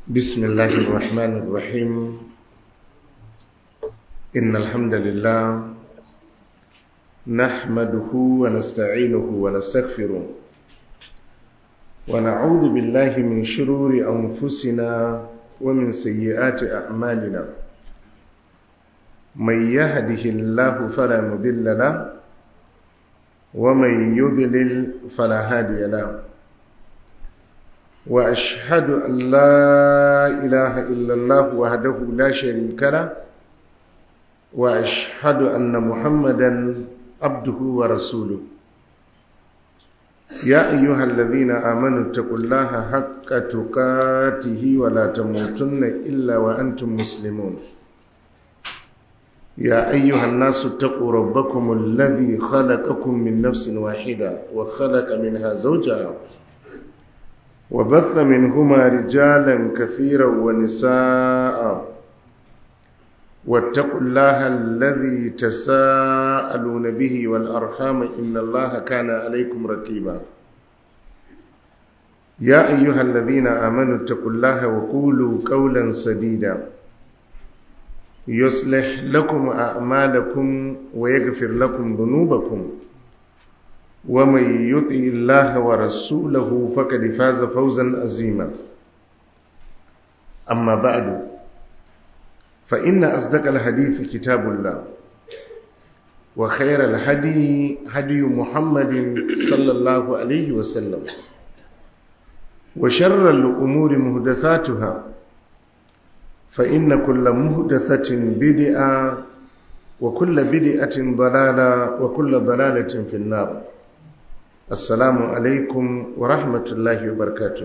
بسم الله الرحمن الرحيم إن الحمد لله نحمده ونستعينه ونستغفره ونعوذ بالله من شرور أنفسنا ومن سيئات أعمالنا من يهده الله فلا مذل له ومن يذلل فلا هادي له وأشهد أن لا إله إلا الله وحده لا شريك له وأشهد أن محمدا عبده ورسوله يا أيها الذين آمنوا اتقوا الله حق تقاته ولا تموتن إلا وأنتم مسلمون يا أيها الناس اتقوا ربكم الذي خلقكم من نفس واحدة وخلق منها زوجها وبث منهما رجالا كثيرا ونساء واتقوا الله الذي تساءلون به والأرحام إن الله كان عليكم ركيبا يا أيها الذين آمنوا اتقوا الله وقولوا قولا سديدا يصلح لكم أعمالكم ويغفر لكم ذنوبكم ومن يطع الله ورسوله فقد فاز فوزا عظيما أما بعد فإن أصدق الحديث كتاب الله وخير الهدي هدي محمد صلى الله عليه وسلم وشر الأمور مهدثاتها فإن كل مهدثة بدعة وكل بدعة ضلالة وكل ضلالة في النار assalamu alaikum wa rahmatullahi wa barkatu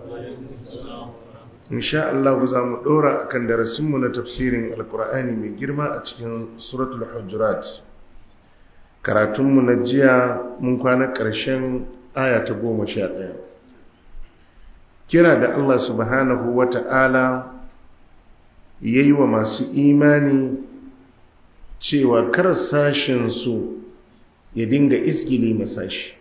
insha Allah za mu dora akan darasinmu na tafsirin alkur'ani mai girma a cikin suratul hujurat karatunmu na jiya mun kwana ƙarshen aya ta goma sha ɗaya kira da Allah subhanahu wa ta'ala ya yi wa masu imani cewa kar sashensu ya dinga isgili masashi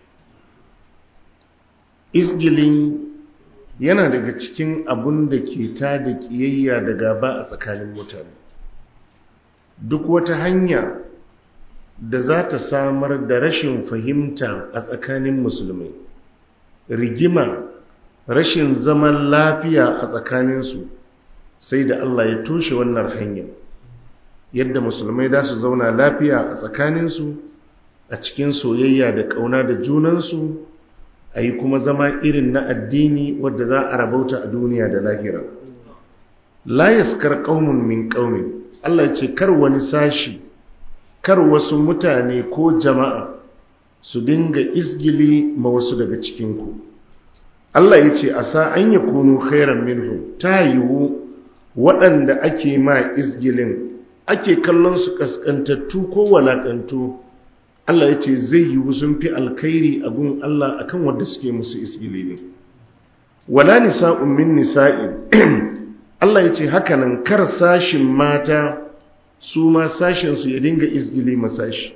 isgilin yana daga cikin abun da ke ta da ƙiyayya da gaba a tsakanin mutane duk wata hanya da za ta samar da rashin fahimta a tsakanin musulmai rigima rashin zaman lafiya a tsakaninsu sai da Allah ya toshe wannan hanyar yadda musulmai da su zauna lafiya a tsakaninsu a cikin soyayya da ƙauna da junansu a yi kuma zama irin na addini wadda za a rabauta a duniya da lahira la yaskar qaumun min qaumin Allah ya ce kar wani sashi kar wasu mutane ko jama'a su dinga isgili ma wasu daga cikinku Allah ya ce asa an yakunu khairan minhum ta yiwu waɗanda ake ma isgilin ake kallon su kaskantattu ko walakantu Allah ya ce zai yi sun fi alkhairi a gun Allah akan wanda suke musu isgili ne wala nisa'un min nisa'in Allah ya ce hakanan kar sashin mata su ma sashin su ya dinga isgili masashi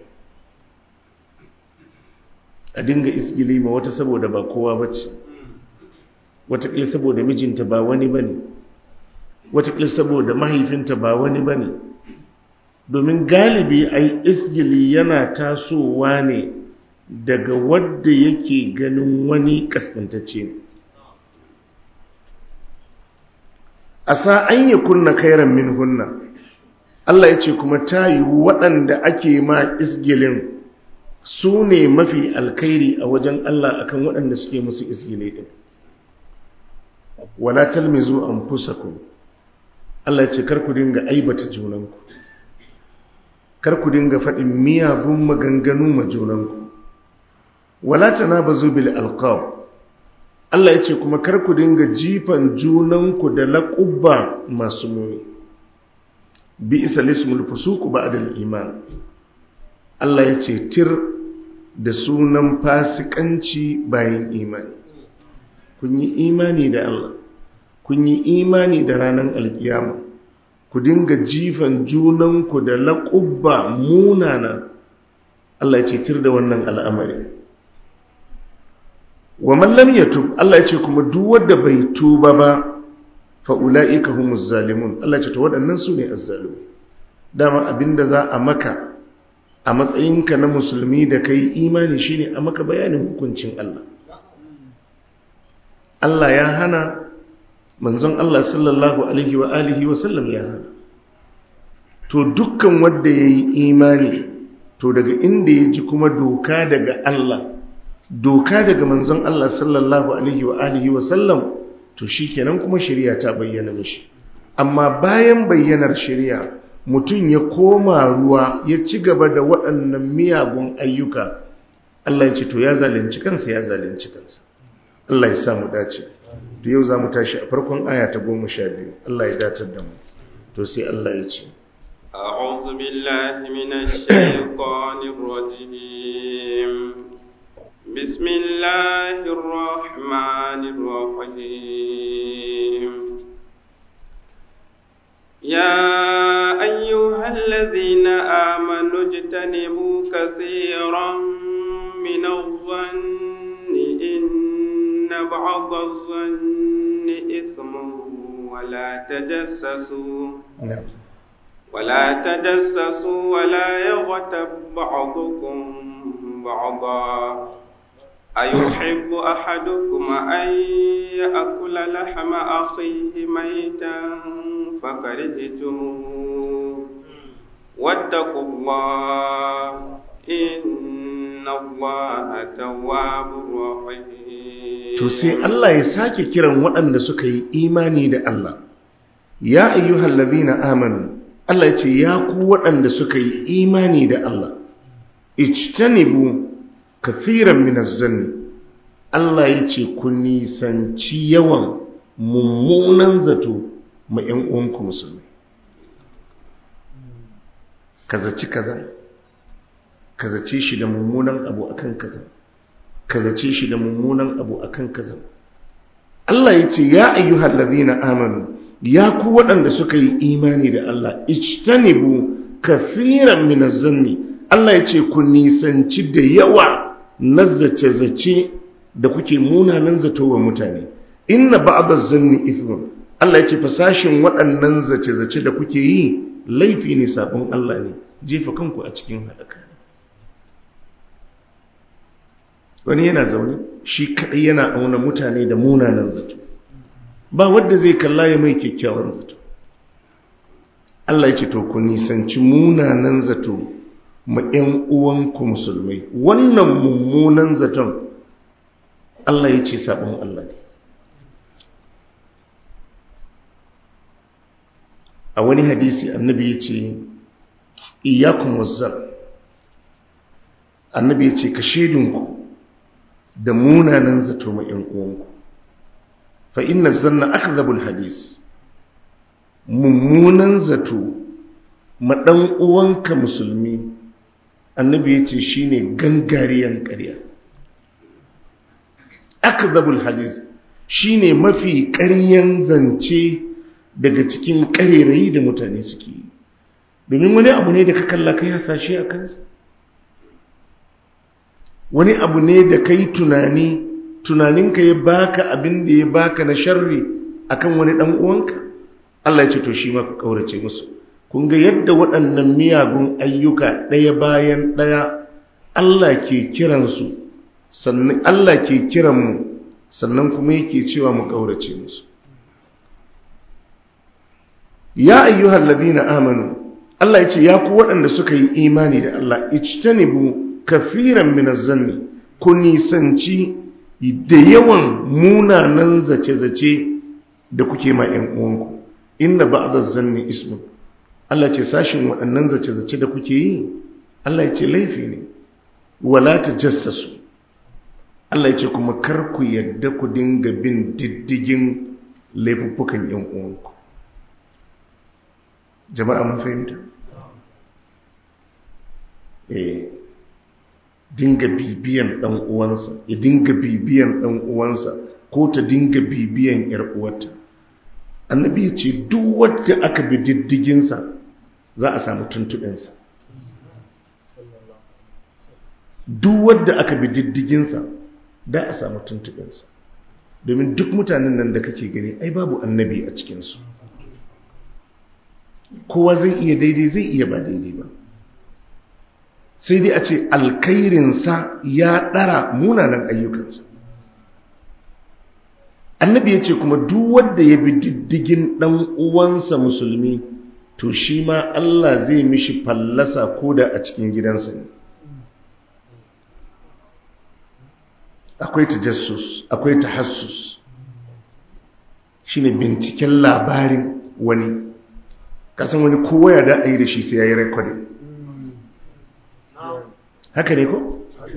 a dinga isgili ma wata saboda ba kowa bace wataƙila saboda mijinta ba wani bane wataƙila saboda mahaifinta ba wani bane domin galibi ai isgili yana tasowa ne daga wadda yake ganin wani kaskantacce a sa'an ya kunna kairan min hunna Allah ya ce kuma ta yiwu waɗanda ake ma isgilin su ne mafi alkairi a wajen Allah akan waɗanda suke musu isgili ɗin wala talmizu an fusaku Allah ya ce karku dinga aibata junanku kar ku dinga faɗin miyagun maganganu ma junanku wala tanabazu bil alqab Allah yace kuma kar ku dinga jifan junanku da laqubba masu muni bi isa lismul fusuq ba'da al iman Allah yace tir da sunan fasikanci bayan imani kun yi imani da Allah kun yi imani da ranar alkiyama ku dinga jifan junanku da laƙubba munana Allah ya ce tir da wannan al'amari wa mallam ya tub Allah ya ce kuma duk wanda bai tuba ba fa ulaika humuz zalimun Allah ce to waɗannan su ne azzalumi dama abinda za a maka a matsayinka na musulmi da kai imani shine a maka bayanin hukuncin Allah Allah ya hana manzon Allah sallallahu alaihi wa alihi wa sallam ya hana to dukkan wanda yayi imani to daga inda ya ji kuma doka daga Allah doka daga manzon Allah sallallahu alaihi wa alihi wa sallam to shikenan kuma shari'a ta bayyana mishi amma bayan bayyanar shari'a mutum ya koma ruwa ya ci gaba da waɗannan miyagun ayyuka Allah ya ce to ya zalunci kansa ya zalunci kansa Allah ya sa mu dace da yau za mu tashi a farkon aya ta goma sha biyu Allah ya datar da mu to sai Allah ya ce أعوذ بالله من الشيطان الرجيم بسم الله الرحمن الرحيم يا أيها الذين آمنوا اجتنبوا كثيرا من الظن إن بعض الظن إثم ولا تجسسوا na'am ولا تجسسوا ولا يغتب بعضكم بعضا أيحب أحدكم أن يأكل لحم أخيه ميتا فكرهتموه واتقوا الله إن الله تواب رحيم to sai Allah ya sake kiran waɗanda suka yi imani da Allah ya ayyuhal ladhina amanu Allah ya ce ya ku waɗanda suka yi imani da Allah ijtanibu kathiran minaz zanni Allah ya ce ku nisanci yawan mummunan zato ma ƴan uwanku musulmi kazaci kaza kazace shi da mummunan abu akan kaza kazace shi da mummunan abu akan kaza Allah ya ce ya ayyuhal ladhina amanu ya ku waɗanda suka yi imani da Allah ijtanibu kafiran min zanni Allah ya ce ku nisanci da yawa na zace-zace da kuke munanan zato wa mutane inna ba'da zanni ithmun Allah ya ce fasashin waɗannan zace-zace da kuke yi laifi ne sabon Allah ne jefa kanku a cikin haɗaka wani yana zaune shi kaɗai yana auna mutane da munanan zato ba wadda zai kalla ya mai kyakkyawan zato Allah ya ce to ku nisanci munanan zato ma 'yan uwanku musulmai wannan mummunan zaton Allah ya ce sabon Allah ne a wani hadisi annabi ya ce iyakun wazzar annabi ya ce ka shedinku da munanan zato ma 'yan uwanku fa inna zanna akdhabul hadis mummunan zato ma dan uwanka musulmi annabi yace shine gangariyan ƙarya akdhabul hadis shine mafi ƙaryan zance daga cikin ƙarerayi da mutane suke yi domin wani abu ne da ka kalla kai hasashe a kansa wani abu ne da kai tunani tunaninka ya baka abin da ya baka na sharri akan wani dan uwanka Allah ya ce to shi ma ku kaurace musu kun ga yadda waɗannan miyagun ayyuka ɗaya bayan ɗaya Allah ke kiran su sannan Allah ke kiran mu sannan kuma yake cewa mu kaurace musu ya ayyuhal ladina amanu Allah ya ce ya ku waɗanda suka yi imani da Allah ijtanibu kafiran minaz zanni ku nisanci da yawan munanan zace-zace da kuke ma ‘yan uwanku inna ba a zanni ismin Allah ce sashin waɗannan zace-zace da kuke yi Allah ya ce laifi ne wala ta jassasu Allah ya ce kuma kar ku yadda ku dinga bin diddigin laifuffukan ‘yan uwanku jama'a mun fahimta eh dinga bibiyan dan uwansa ya dinga bibiyan dan uwansa ko ta dinga bibiyan yar uwarta annabi ya ce duk wanda aka bi diddiginsa za a samu tuntuɓinsa duk wanda aka bi diddiginsa da a samu tuntuɓinsa domin duk mutanen nan da kake gani ai babu annabi a cikinsu kowa zai iya daidai zai iya ba daidai ba sai dai a ce alkairinsa ya ɗara munanan ayyukansa annabi ya ce kuma duk wanda ya bi diddigin ɗan uwansa musulmi to shi ma Allah zai mishi fallasa koda a cikin gidansa ne akwai tajassus akwai tahassus shine binciken labarin wani kasan wani kowa ya da a yi da shi sai ya yi rekodin haka ne ko?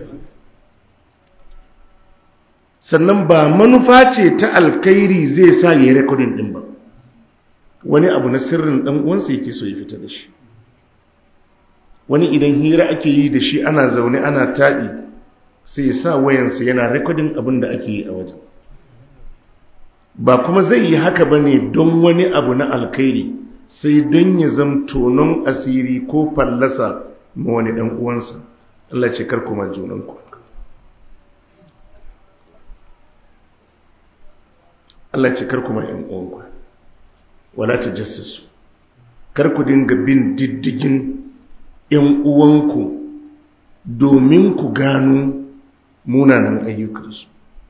sannan ba manufa ce ta alkairi zai sa ya yi rekodin din ba wani abu na sirrin dan uwansa yake so ya fita da shi wani idan hira ake yi da shi ana zaune ana taɗi sai ya sa wayansa yana rekodin abin da ake yi a wajen ba kuma zai yi haka ba ne don wani abu na alkairi sai don ya zam tonon asiri ko fallasa ma wani ɗan uwansa Allah ce kar kuma junanku Allah ce kar kuma ‘yan uwanku wala ta jassasu kar ku dinga bin diddigin ‘yan uwanku domin ku gano munanan ayyukansu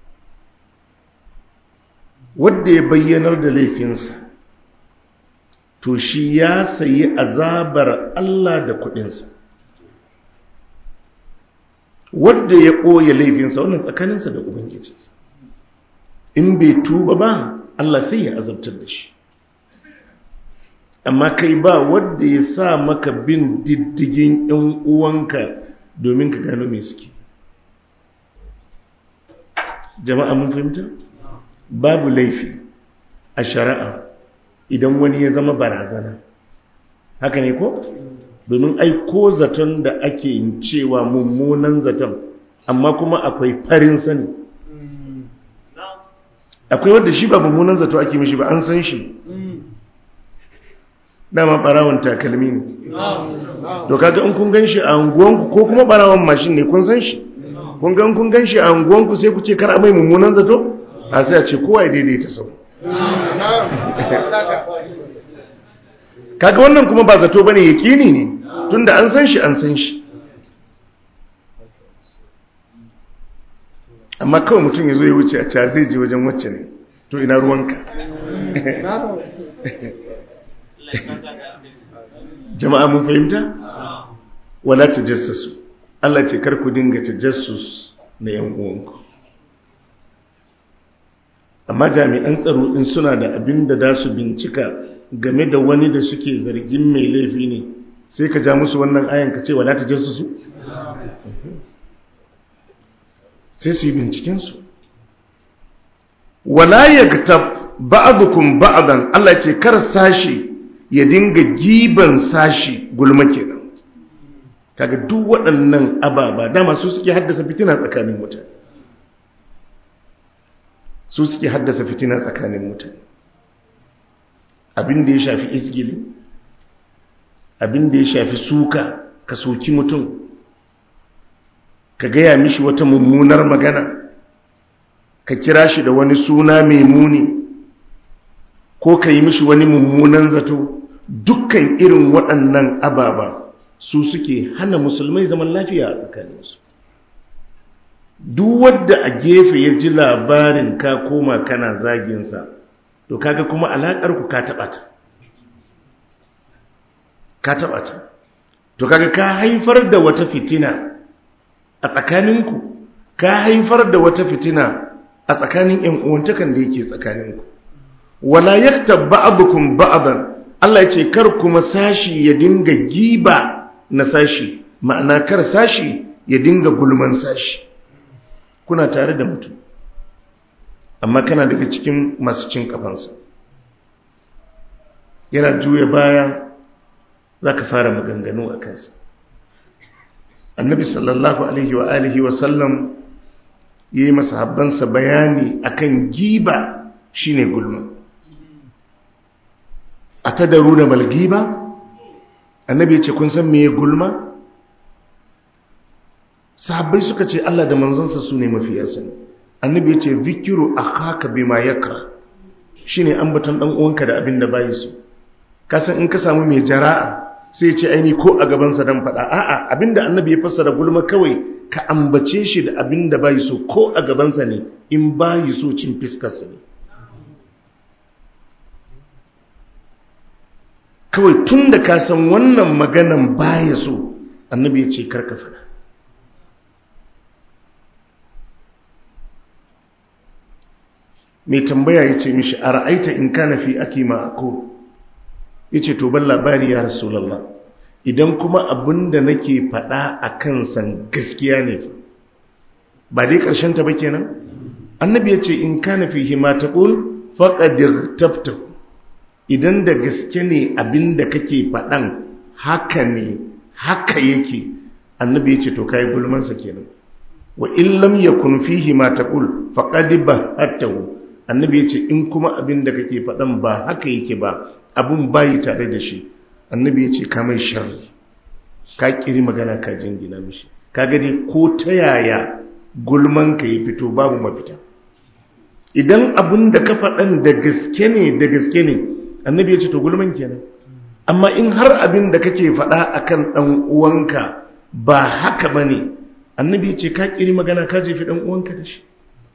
wadda ya bayyanar da laifinsa to shi ya sayi azabar Allah da kudinsa wadda ya ɓoye laifinsa wannan tsakaninsa da ubangijinsa in bai tuba ba Allah sai ya azabtar da shi amma kai ba wadda ya sa maka bin diddigin ‘yan uwanka domin ka gano mai suke jama'a mun fahimta babu laifi a shari'a idan wani ya zama barazana haka ne ko domin ai ko zaton da ake cewa mummunan zaton amma kuma akwai farin sani akwai wadda shi ba mummunan zato ake mishi ba an san shi dama barawon takalmi ne to kaga in kun gan shi a unguwanku ko kuma barawon mashin ne kun san shi kun gan kun gan shi a unguwanku sai ku ce kar a mai mummunan zato a sai a ce kowa ya daidaita sau kaga wannan kuma ba zato bane yakini ne tunda an san shi an san shi amma kawai mutum ya zo ya wuce a ca zai je wajen wacce ne to ina ruwanka jama'a mun fahimta wala tajassasu Allah ce kar ku dinga tajassus na yan uwanku amma jami'an tsaro in suna da abin da za su bincika game da wani da suke zargin mai laifi ne sai ka ja musu wannan ayan ka ce wala tajassusu sai su yi bincikensu wala yaktab ba'dukum ba'dan Allah ce kar sashi ya dinga giban sashi gulma kenan kaga duk waɗannan ababa dama su suke haddasa fitina tsakanin mutane su suke haddasa fitina tsakanin mutane abin da ya shafi isgili abin da ya shafi suka ka soki mutum ka gaya mishi wata mummunar magana ka kira shi da wani suna mai muni ko ka yi mishi wani mummunan zato dukkan irin waɗannan ababa su suke hana musulmai zaman lafiya a tsakaninsu duk wadda a gefe ya ji labarin ka koma kana zaginsa to kaga kuma alaƙar ku ka taɓa ta ka taɓa ta to kaga ka haifar da wata fitina a tsakaninku ka haifar da wata fitina a tsakanin ‘yan uwantakan da yake tsakaninku wala yaktab ba'dukum ba'dan Allah ya ce kar kuma sashi ya dinga giba na sashi ma'ana kar sashi ya dinga gulman sashi kuna tare da mutum amma kana daga cikin masu cin kafansa yana juya baya za ka fara maganganu a kansa annabi sallallahu alaihi wa alihi wa sallam ya yi masahabbansa bayani akan giba shine gulma a ta daru da malgiba annabi ya ce kun san me gulma sahabbai suka ce Allah da manzansa su ne mafiya sani annabi ya ce zikiru akhaka bima yakra shine ambaton dan uwanka da abin da bai so kasan in ka samu mai jara'a sai ce aini ko a gabansa dan faɗa a'a abinda annabi ya fassara gulma kawai ka ambace shi da abinda bai so ko a gabansa ne in bai so cin fiskarsa ne kawai tun da ka san wannan maganan baya so annabi ya ce karka faɗa mai tambaya ya ce mishi a ra'aita in kana fi ake ma'ako ya ce to ban labari ya rasulallah idan kuma abin da nake faɗa a kansan gaskiya ne ba dai ƙarshen ta ba kenan annabi ya ce in kana fi hima ta ƙul faƙadir tafta idan da gaske ne abin da kake faɗan haka ne haka yake annabi ya ce to kayi gulmansa kenan wa in lam yakun fihi ma taqul faqad bahatahu annabi ya ce in kuma abin da kake faɗan ba haka yake ba abun bayi tare da shi annabi ya ce ka mai sharri ka kiri magana ka jingina mishi ka gani ko ta yaya gulman ka ya fito babu mafita idan abin da ka faɗan da gaske ne da gaske ne annabi ya ce to gulman kenan amma in har abin da kake faɗa akan ɗan uwanka ba haka bane annabi ya ce ka kiri magana ka jefi ɗan uwanka da shi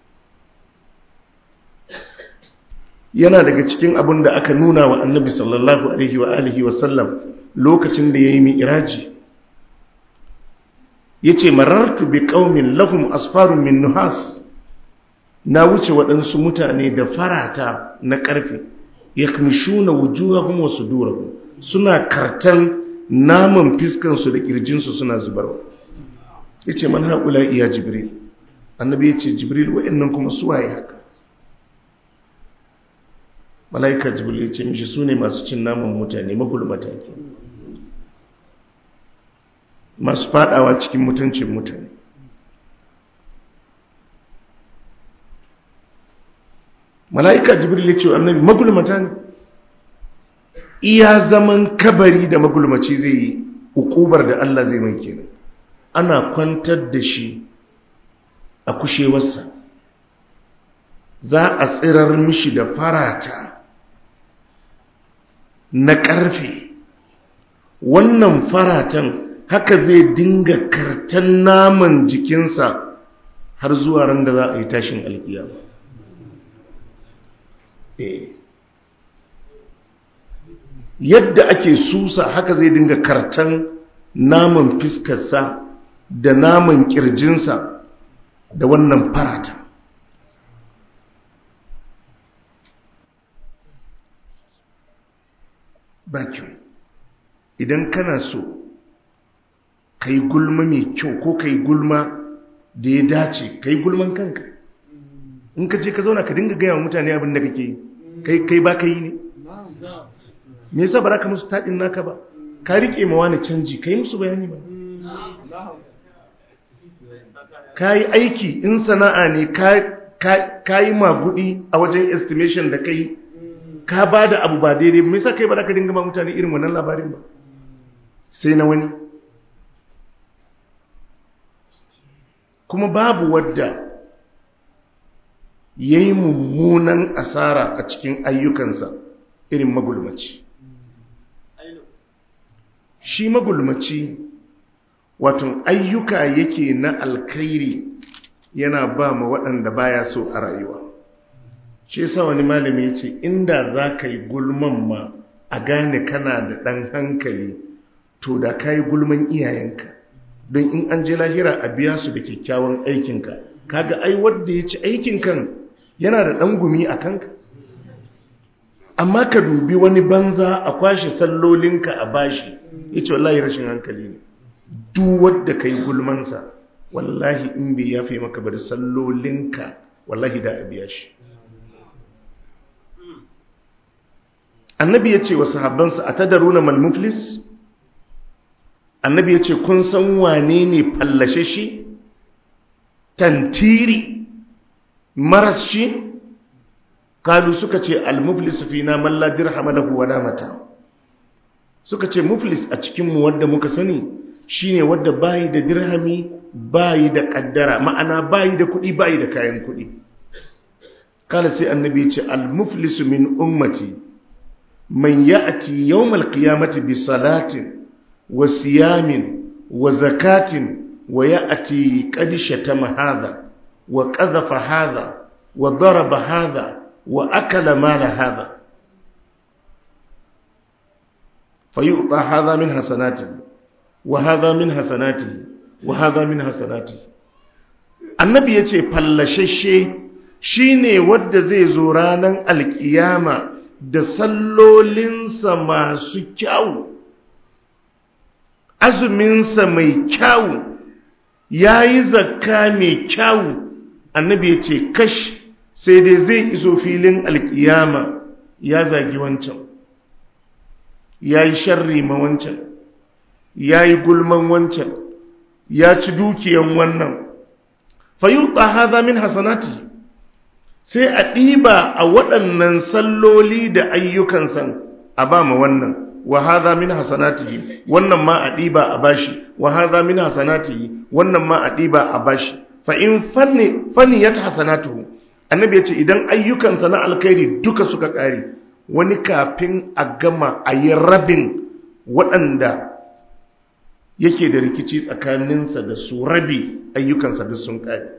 yana daga cikin abin da aka nuna wa annabi sallallahu alaihi wa alihi wa sallam lokacin da ya yi mi'iraji ya ce marartu bi ƙaumin lahum asfarun min nuhas na wuce waɗansu mutane da farata na ƙarfe ya kamishu na wujuhahum wa sudurahum suna kartan naman fiskansu da ƙirjinsu suna zubarwa ya ce man haƙula iya jibril annabi ya ce jibril wa'annan kuma suwaye haka mala'ika jibril ya ce mishi su ne masu cin naman mutane magulmata ke masu fadawa cikin mutuncin mutane mala'ika jibril ya ce wa annabi magulmata ne iya zaman kabari da magulmaci zai yi ukubar da Allah zai mai kenan ana kwantar da shi a kushewarsa za a tsirar mishi da farata na ƙarfe wannan faratan haka zai dinga kartan naman jikinsa har zuwa ran da za a yi tashin alkiyama yadda ake susa haka zai dinga kartan naman fiskarsa da naman kirjinsa da wannan farata ba kyau idan kana so ka yi gulma mai kyau ko ka yi gulma da ya dace ka yi gulman kanka in ka je ka zauna ka dinga gaya wa mutane abin da kake yi kai ba ka yi ne me yasa ba za ka musu taɗin naka ba ka riƙe ma wani canji ka yi musu bayani ba ka yi aiki in sana'a ne ka yi magudi a wajen estimation da ka yi ka ba da abu ba daidai mai sa kai ba da ka dinga ba mutane irin wannan labarin ba sai na wani kuma babu wadda ya yi mummunan asara a cikin ayyukansa irin magulmaci shi magulmaci wato ayyuka yake na alkhairi yana ba ma waɗanda baya so a rayuwa shi yasa wani malami ya ce inda za ka yi gulman ma a gane kana da ɗan hankali to da ka yi gulman iyayenka don in an je lahira a biya su da kyakkyawan aikinka kaga ai wadda ya ci aikin kan yana da ɗan gumi a kanka amma ka dubi wani banza a kwashe sallolinka a bashi ya ce wallahi rashin hankali ne duk wadda ka yi gulmansa wallahi in bai yafe maka bari sallolinka wallahi da a biya shi annabi ya ce wa sahabbansa a tadaruna malmuflis annabi ya ce kun san wane ne fallashe shi tantiri maras shi kalu suka ce almuflis fi na malla dirhama lahu wala mata suka ce muflis a cikinmu wadda muka sani shine wadda bayi da dirhami bayi da kaddara ma'ana bayi da kuɗi bayi da kayan kuɗi kala sai annabi ce al-muflisu min ummati man ya'ti yawm al-qiyamati bi salatin wa siyamin wa zakatin wa ya'ti qad shatama hadha wa qadhafa hadha wa daraba hadha wa akala mala hadha fayu'ta hadha min hasanatihi wa hadha min hasanatihi wa hadha min hasanatihi annabi yace fallashashe shine wanda zai zo ranan alkiyama da sallolinsa masu kyau azuminsa mai kyau yayi zakka mai kyau annabi yace kash sai dai zai iso filin alkiyama ya zagi wancan ya yi sharri ma wancan ya yi gulman wancan ya ci dukiyan wannan fayuta haza min hasanati sai a ɗiba a waɗannan salloli da ayyukan san a ba ma wannan wa haza min hasanati wannan ma a ɗiba a bashi wa haza min hasanati wannan ma a ɗiba a bashi fa in fanni ya ta hasanatu annabi ya ce idan ayyukansa na alkhairi duka suka ƙare wani kafin a gama a yi rabin waɗanda yake da rikici tsakaninsa da su rabi ayyukansa duk sun ƙare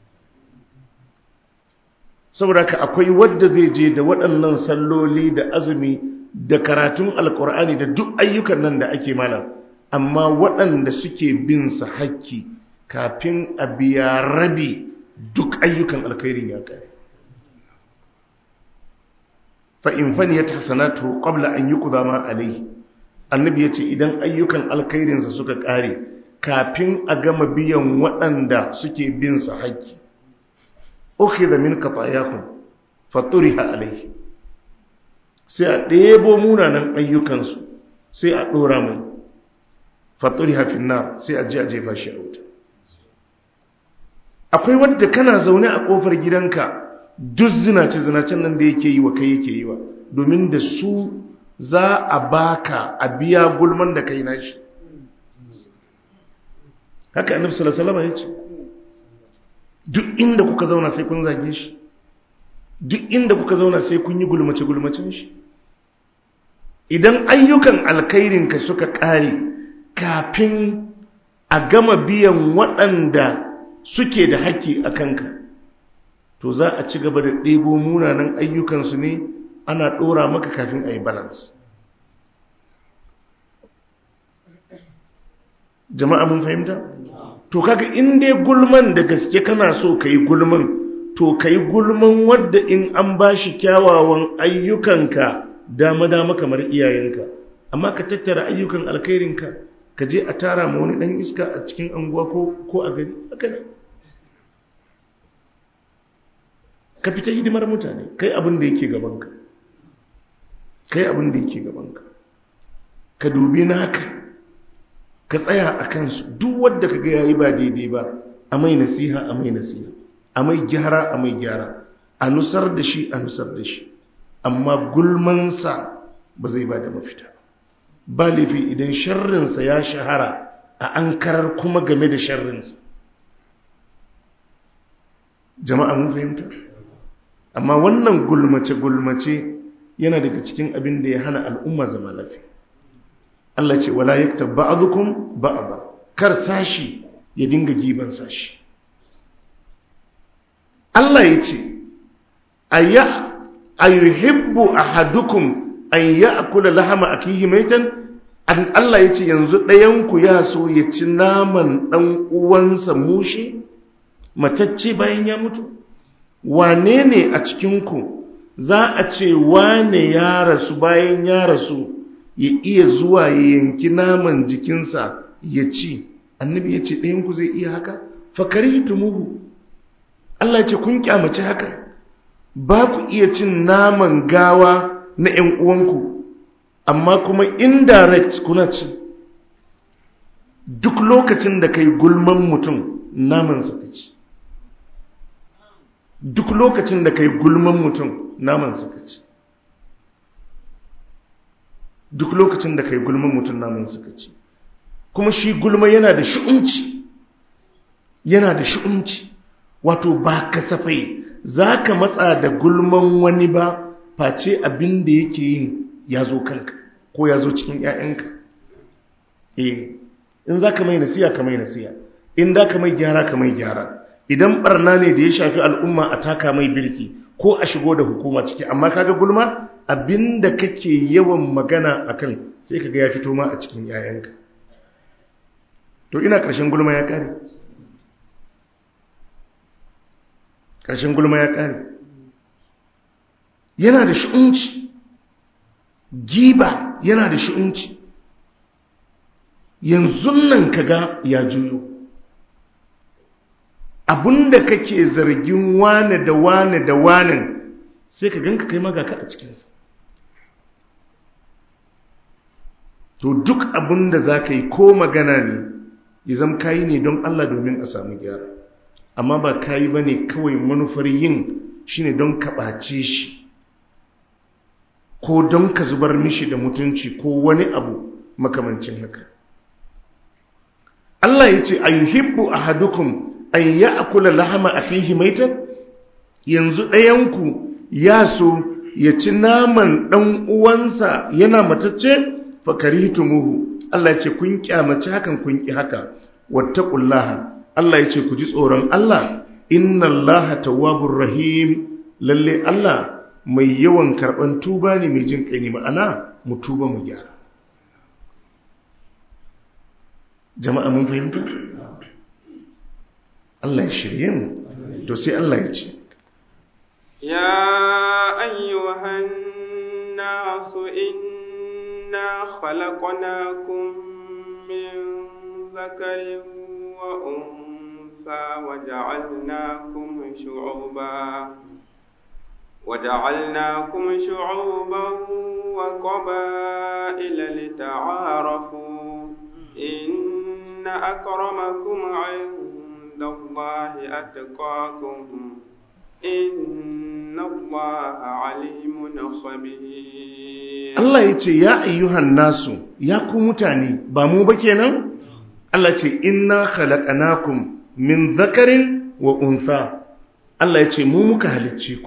saboda ka akwai wadda zai je da waɗannan salloli da azumi da karatun alkur'ani da duk ayyukan nan da ake mana amma waɗanda suke bin sa hakki kafin a biya rabi duk ayyukan alkhairin ya ƙare fa'in faniyar hasanatu ƙwabla an yi ƙudama alai annabi ya ce idan ayyukan alkhairinsa suka ƙare kafin a gama biyan waɗanda suke bin sa haƙƙi oke da min kafa fatturi ha alai sai a ɗebo munanan ayyukansu sai a ɗora mai fatturi ha finna sai a ji a jefa shi a wuta akwai wadda kana zaune a ƙofar gidanka duk zinace-zinacen nan da yake yi wa kai yake yi wa domin da su za a baka a biya gulman da kai nashi haka annabi sallallahu alaihi ya ce duk inda kuka zauna sai kun zage shi duk inda kuka zauna sai kun yi gulmace gulmacin shi idan ayyukan alkhairin ka suka kare kafin a gama biyan waɗanda suke da haƙƙi a kanka to za a ci gaba da ɗebo munanan ayyukansu ne ana ɗora maka kafin a yi balance jama'a mun fahimta? to kaga in dai gulman da gaske kana so ka yi gulman to ka yi gulman wadda in an ba shi kyawawan ayyukanka dama-dama kamar iyayenka amma ka tattara ayyukan alkhairinka ka je a tara ma wani ɗan iska a cikin anguwa ko a gari haka ne ka fita hidimar mutane kai abin da yake gabanka kai abin da yake gabanka ka dubi naka ka tsaya a kansu duk wadda ka ga yayi ba daidai ba a mai nasiha a mai nasiha a mai gyara a mai gyara a nusar da shi a nusar da shi amma gulmansa ba zai ba da mafita ba laifi idan sharrinsa ya shahara a an karar kuma game da sharrinsa jama'a mun fahimta amma wannan gulmace-gulmace yana daga cikin abin da ya hana al'umma zama lafiya Allah ce wala yaktab ba'dukum ba'da kar sashi ya dinga giban sashi Allah ya ce ayya ayuhibbu ahadukum an ya'kula lahama akihi maitan an Allah ya ce yanzu ɗayan ku ya so ya ci naman dan uwansa mushi matacce bayan ya mutu wane ne a cikin ku za a ce wane ya rasu bayan ya rasu ya iya zuwa ya yanki naman jikinsa ya ci annabi ya ce ɗayanku zai iya haka fakari tumuhu Allah ya ce kun kyamace haka ba ku iya cin naman gawa na ‘yan uwanku amma kuma indirect kuna ci duk lokacin da kai gulman mutum naman ka ci duk lokacin da kai gulman mutum naman ka ci duk lokacin da kai gulman mutum namun suka ci kuma shi gulma yana da shi'unci yana da shi'unci wato ba kasafai za ka matsa da gulman wani ba face abin da yake yin ya zo kanka ko ya zo cikin 'ya'yanka eh in za ka mai nasiya ka mai nasiya in da ka mai gyara ka mai gyara idan barna ne da ya shafi al'umma a taka mai birki ko a shigo da hukuma ciki amma kaga gulma abinda kake yawan magana akan sai kaga ya fito ma a cikin 'ya'yanka to ina ƙarshen gulma ya ƙare ƙarshen gulma ya ƙare yana da shi'unci giba yana da shi'unci yanzu nan kaga ya juyo abinda kake zargin wane da wane da wane sai ka ganka kai magaka a cikinsa to duk abinda za ka yi ko magana ne ya zama kayi ne don Allah domin a samu gyara amma ba kayi ba ne kawai manufar yin shi ne don kaɓace shi ko don ka zubar mishi da mutunci ko wani abu makamancin haka Allah ya ce ayyuhibbu ahadukum an ya'kula lahama akhihi maitan yanzu ɗayanku ya so ya ci naman ɗan uwansa yana matacce fakarihitumuhu Allah ya ce kun kyamaci hakan kun ki haka wattaqullaha Allah ya ce ku ji tsoron Allah innallaha tawwabur rahim lalle Allah mai yawan karban tuba ne mai jin kai ne ma'ana mu tuba mu gyara jama'a mun fahimta Allah ya shirye mu to sai Allah ya ce ya ayyuhan nasu inna khalaqnakum min dhakarin wa untha wa ja'alnakum shu'uban وجعلناكم شعوبا وقبائل لتعارفوا إن أكرمكم عند الله أتقاكم إن الله عليم خبير Allah ya ce ya ayyuhan nasu ya ku mutane ba mu ba kenan Allah ce inna khalaqnakum min dhakarin wa untha Allah ya ce mu muka halicce ku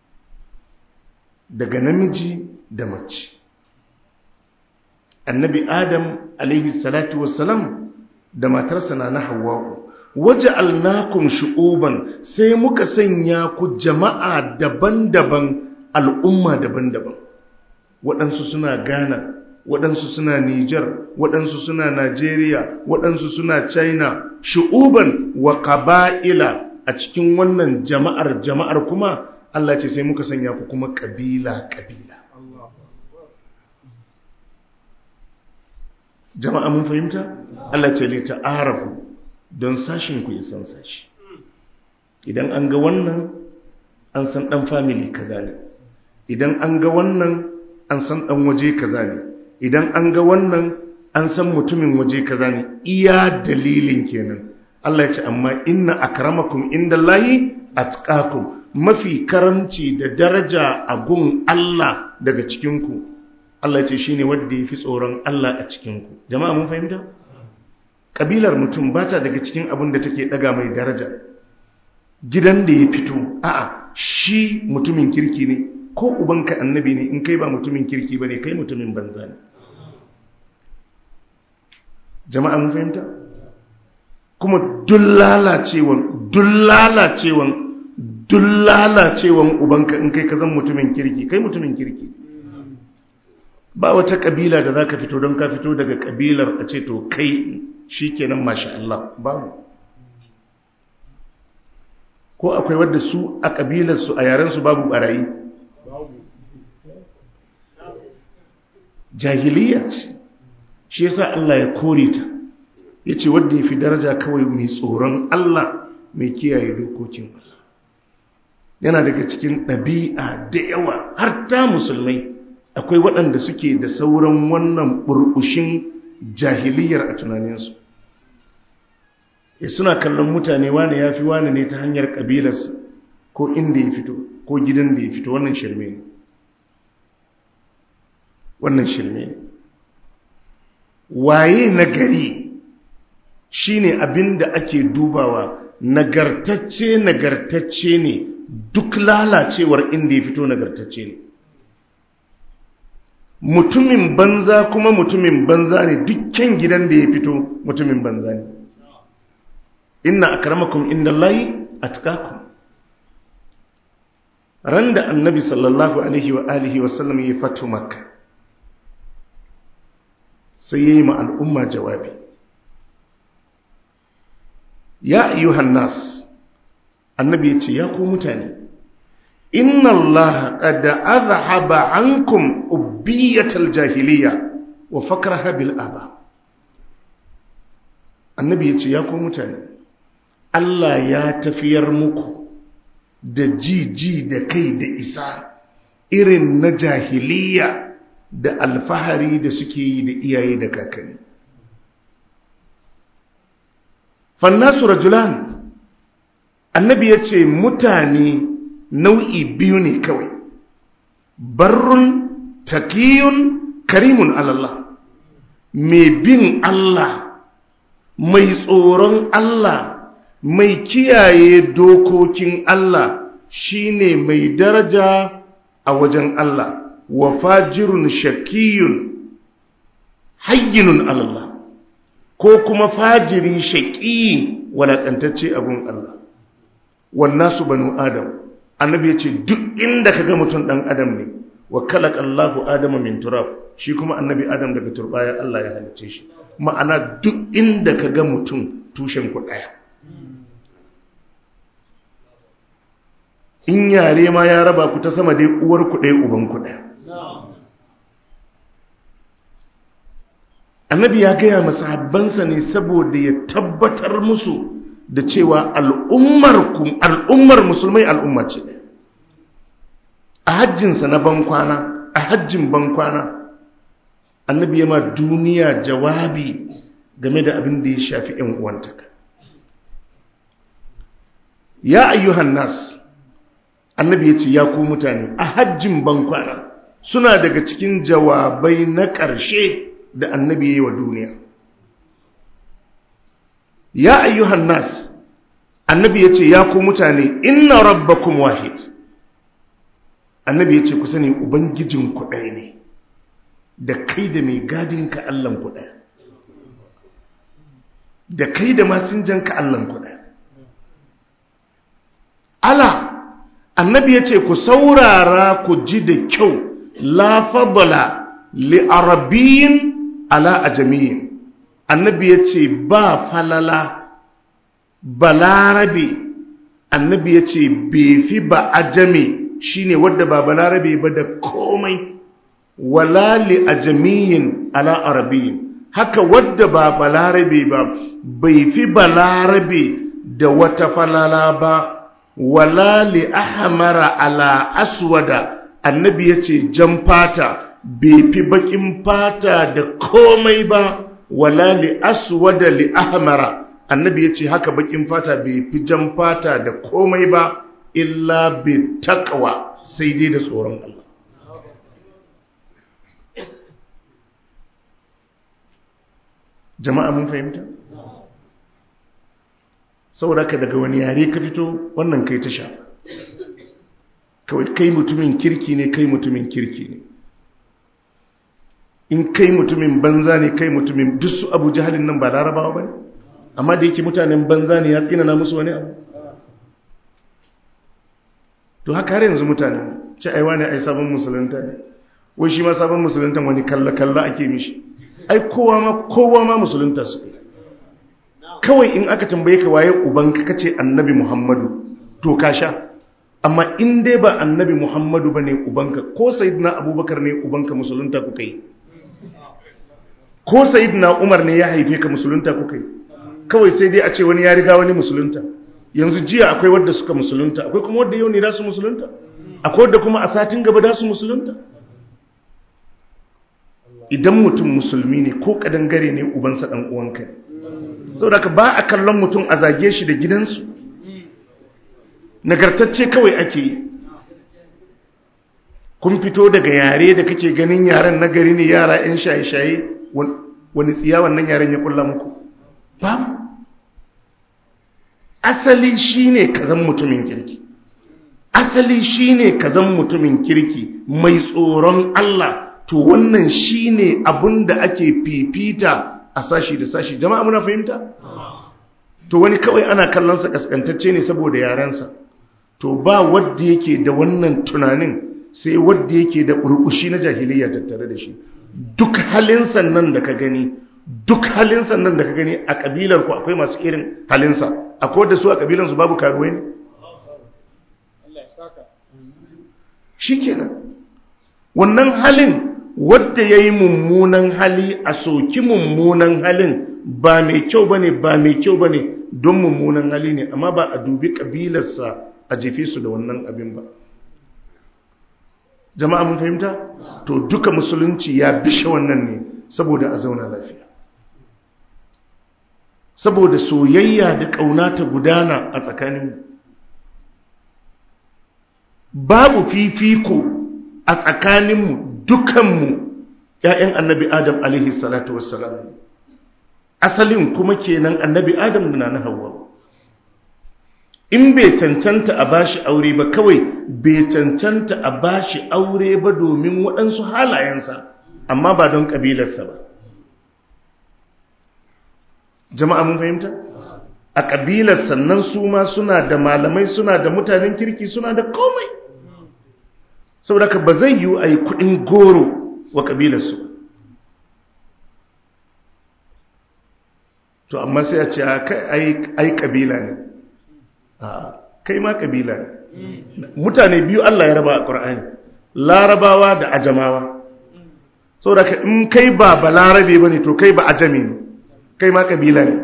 daga namiji da mace annabi adam alaihi salatu wassalam da matarsa na na hawwa'u waje alnakum shu'uban sai muka sanya ku jama'a daban-daban al'umma daban-daban waɗansu suna ghana waɗansu suna niger waɗansu suna nigeria waɗansu suna china shu'uban wa qaba'ila a cikin wannan jama'ar jama'ar kuma Allah ce sai muka sanya ku kuma kabila-kabila. Jama'a mun fahimta? Allah ce le ta'arafu don sashin ku ya san sashi. Idan an ga wannan an san ɗan family kaza ne. Idan an ga wannan an san ɗan waje kaza ne. Idan an ga wannan an san mutumin waje kaza ne. Iya dalilin kenan. Allah ce amma inna akramakum indallahi atqakum mafi karamci da daraja a gun Allah daga cikinku Allah ce shi ne wadda ya fi tsoron Allah a cikinku jama'a mun fahimta? ƙabilar mutum ba ta daga cikin abin da take ɗaga mai daraja gidan da ya fito a'a shi mutumin kirki ne ko ubanka annabi ne in kai ba mutumin kirki ba ne kai mutumin banza ne jama'a mun fahimta? kuma duk lalacewan duk lalacewan duk lalacewan ubanka in kai ka zan mutumin kirki kai mutumin kirki ba wata kabila da za ka fito don ka fito daga kabilar a ce to kai shi kenan masha Allah babu ko akwai wadda su a kabilarsu a yarensu babu barayi jahiliya ce shi yasa Allah ya kore ta ya ce wadda ya fi daraja kawai mai tsoron Allah mai kiyaye dokokin Allah yana daga cikin ɗabi'a da yawa har ta musulmai akwai waɗanda suke da sauran wannan burbushin jahiliyar a tunaninsu ya suna kallon mutane wane ya fi wane ne ta hanyar ƙabilarsa ko inda ya fito ko gidan da ya fito wannan shirme ne wannan shirme ne waye nagari shine abin da ake dubawa nagartacce nagartacce ne duk lalacewar inda ya fito nagartacce ne mutumin banza kuma mutumin banza ne dukkan gidan da ya fito mutumin banza ne inna akramakum indallahi atqakum ran da annabi sallallahu alaihi wa alihi wa sallam ya fatu makka sai yayi ma al'umma jawabi ya ayyuhan nas annabi ya ce ya ku mutane inna allaha qad azhaba ankum ubbiyatal jahiliya wa fakraha bil aba annabi ya ce ya ku mutane Allah ya tafiyar muku da jiji da kai da isa irin na jahiliya da alfahari da suke yi da iyaye da kakanni fannasu rajulan annabi ya ce mutane nau'i biyu ne kawai barrun takiyun karimun alallah mai bin Allah mai tsoron Allah mai kiyaye dokokin Allah shine mai daraja a wajen Allah wa fajirun shakiyun hayyinun alallah ko kuma fajiri shaƙi walaƙantacce abun Allah wannan su banu adam annabi ya ce duk inda ka ga mutum ɗan adam ne wa kalak Allahu adama min turab shi kuma annabi adam daga turbaya Allah ya halicce shi ma'ana duk inda ka ga mutum tushen ku ɗaya in yare ma ya raba ku ta sama dai uwar ku ɗaya uban ku ɗaya annabi ya gaya masahabbansa ne saboda ya tabbatar musu da cewa al'ummar musulmai al'umma ce ɗaya a hajjinsa na bankwana a hajjin bankwana annabi ya ma duniya jawabi game da abin da ya shafi ‘yan uwantaka ya ayyuhan nas annabi ya ce ya ku mutane a hajjin bankwana suna daga cikin jawabai na ƙarshe da annabi ya yi wa duniya ya ayyuhan nas annabi ya ce ya ku mutane inna rabbakum wahid annabi ya ce ku sani ubangijin ku ɗaya ne da kai da mai gadinka allan ku ɗaya da kai da masinjanka allan ku ɗaya ala annabi ya ce ku saurara ku ji da kyau la fadala li arabiyin ala ajamiyin annabi ya ce ba falala balarabe annabi ya ce fi ba ajami shine wadda ba balarabe ba da komai wala li ajamiyin ala arabiyin haka wadda ba balarabe ba bai fi balarabe da wata falala ba wala li ahmara ala aswada annabi ya ce jan fata bai fi bakin fata da komai ba wala li aswada li ahmara annabi ya ce haka bakin fata bai fi jan fata da komai ba illa bi taqwa sai dai da tsoron Allah jama'a mun fahimta saboda ka daga wani yare ka fito wannan kai ta shafa kawai kai mutumin kirki ne kai mutumin kirki ne in kai mutumin banza ne kai mutumin duk su abu jihalin nan ba larabawa ba ne amma da yake mutanen banza ne ya tsinana musu wani abu to haka har yanzu mutane ce aiwa ne ai sabon musulunta ne wai shi ma sabon musulunta wani kalla-kalla ake mishi ai kowa ma kowa ma musulunta su kawai in aka tambaye ka waye ubanka kace annabi muhammadu to ka sha amma in dai ba annabi muhammadu ba ne ubanka ko sayidina abubakar ne ubanka musulunta kuka yi ko sayidina umar ne ya haife ka musulunta kuka yi kawai sai dai a ce wani ya riga wani musulunta yanzu jiya akwai wadda suka musulunta akwai kuma wadda yau ne da su musulunta akwai wadda kuma a satin gaba da su musulunta idan mutum musulmi ne ko kadangare ne ubansa dan uwanka ne saboda ka ba a kallon mutum a zage shi da gidansu nagartacce kawai ake yi kun fito daga yare da kake ganin yaren nagari ne yara 'yan shaye-shaye wani tsiya wannan yaren ya kulla muku babu asali shine ka zan mutumin kirki asali shine ka zan mutumin kirki mai tsoron Allah to wannan shine abin da ake fifita a sashi da sashi jama'a muna fahimta to wani kawai ana kallonsa kaskantacce ne saboda yarensa to ba wadda yake da wannan tunanin sai wadda yake da burbushi na jahiliya tattare da shi duk halinsa nan da ka gani duk halinsa nan da ka gani a kabilar ku akwai masu irin halinsa akwai wadda su a kabilansu babu karuwai ne shi kenan wannan halin wadda ya yi mummunan hali a soki mummunan halin ba mai kyau ba ne ba mai kyau ba ne don mummunan hali ne amma ba a dubi ƙabilarsa a jefe su da wannan abin ba jama'a mun fahimta to duka musulunci ya bishe wannan ne saboda a zauna lafiya saboda soyayya da ƙauna ta gudana a tsakaninmu babu fifiko a tsakaninmu dukanmu ‘ya'yan annabi adam alaihi salatu wassalam asalin kuma kenan annabi adam da na hawa in bai cancanta a bashi aure ba kawai bai cancanta a bashi aure ba domin waɗansu halayensa amma ba don ƙabilarsa ba jama'a mun fahimta a ƙabilar sannan su ma suna da malamai suna da mutanen kirki suna da komai saboda ka ba zai yiwu a yi kudin goro wa kabilarsu to amma sai a ce ai kabila ne kai ma kabila ne mutane biyu Allah ya raba a ƙur'ani larabawa da ajamawa saboda ka in kai ba ba larabe ba ne to kai ba ajami ne kai ma kabila ne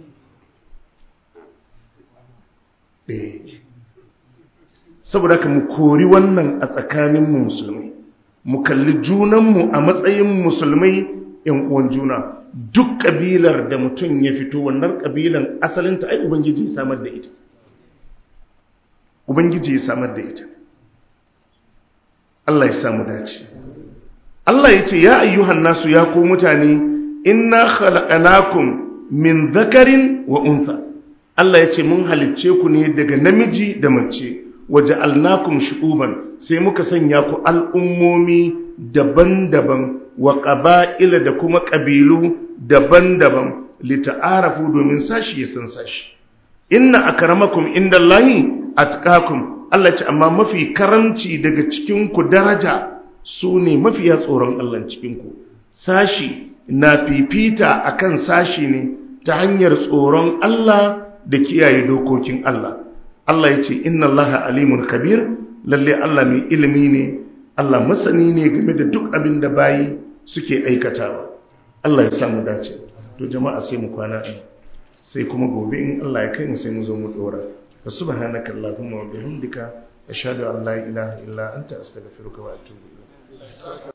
saboda ka mu kori wannan a tsakaninmu musulmai mu kalli junanmu a matsayin musulmai yan uwan juna duk kabilar da mutum ya fito wannan kabilan asalinta ai ubangiji ya samar da ita ubangiji ya samar da ita Allah ya samu dace Allah ya ce ya ayyuhan nasu ya ko mutane inna khalaqnakum min dhakarin wa untha Allah ya ce mun halicce ku ne daga namiji da mace waje alnakum shu'uban sai muka sanya ku al'ummomi daban-daban wa ƙaba'ila da kuma ƙabilu daban-daban lita'arafu domin sashi ya san sashi inna akramakum indallahi atqakum Allah ce amma mafi karamci daga cikin ku daraja su ne mafiya tsoron Allah cikin ku sashi na fifita akan sashi ne ta hanyar tsoron Allah da kiyaye dokokin Allah Allah ya ce inna Allah alimun kabir lalle Allah mai ilimi ne Allah masani ne game da duk abin da bayi suke aikatawa Allah ya samu dace to jama'a sai mu kwana a sai kuma gobe in Allah ya kai mu sai mu zo mu dora wa subhanaka allahumma wa bihamdika ashhadu an la ilaha illa anta astaghfiruka wa atubu ilayk